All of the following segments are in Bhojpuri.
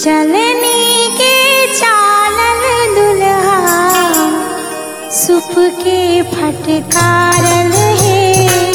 चलनी के चालल दुल्हा सुप के फटकारल है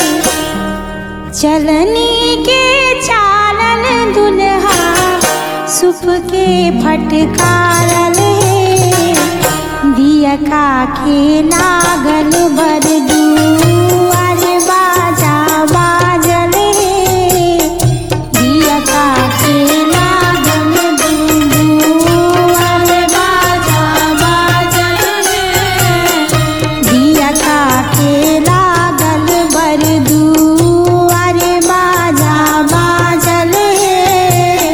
चलनी के चालल दुल्हा सुप के फटकारल है दिया का के लागल बरदू अरे बाजा बाजल है दिया का के लागल बरदू अरे बाजा बाजल है दिया का के लागल बरदू अरे बाजा बाजल है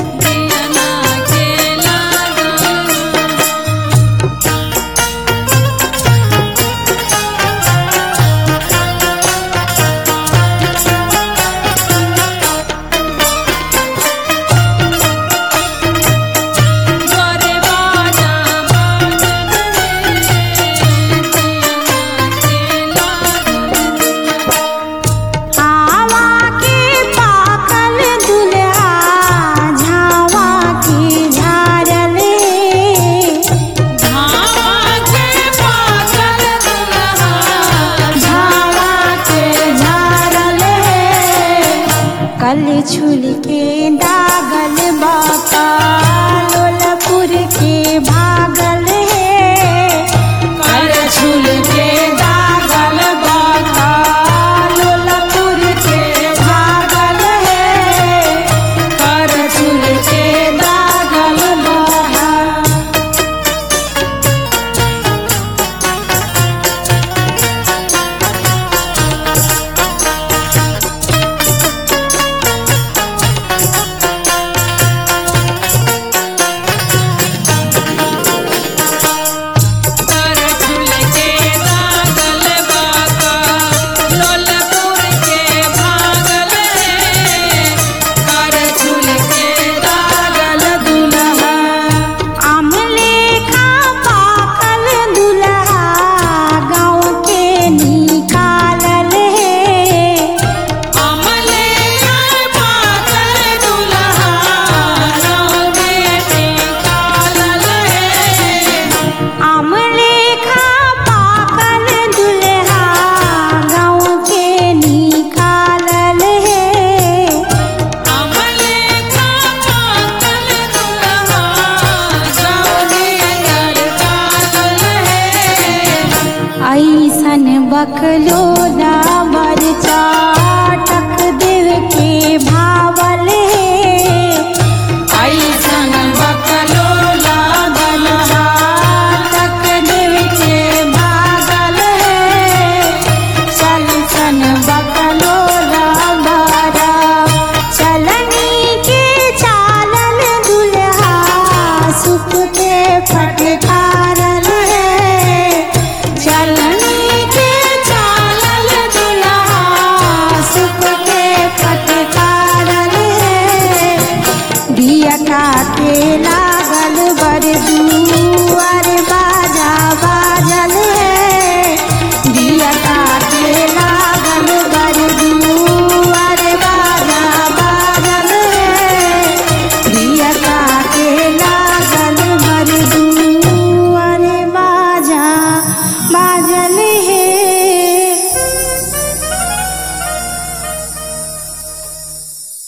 आवा के पाकल दुल्हा झावा के झारल झावा के झारल कल छुल के दागल बाका लोलपुर के भागल है कल छुल के दागल बाका लोलपुर के भागल है कर छुल के दागल बाका आमले खा पाकल दुल्हा गाँव के निकालल है आमले खा पाकल दुल्हा गाँव के निकालल है ऐसन बकलो दाबर चाटक देव के भावल है ऐसन बकलो दाबर चाटक देव के भागल है चल सन बकलो दाबर चलनी के चालल दुल्हा सुख के फटकारल है चलनी के चालल दुल्हा सुख के फटकारल है दिया का के लागल बरदू अरे बा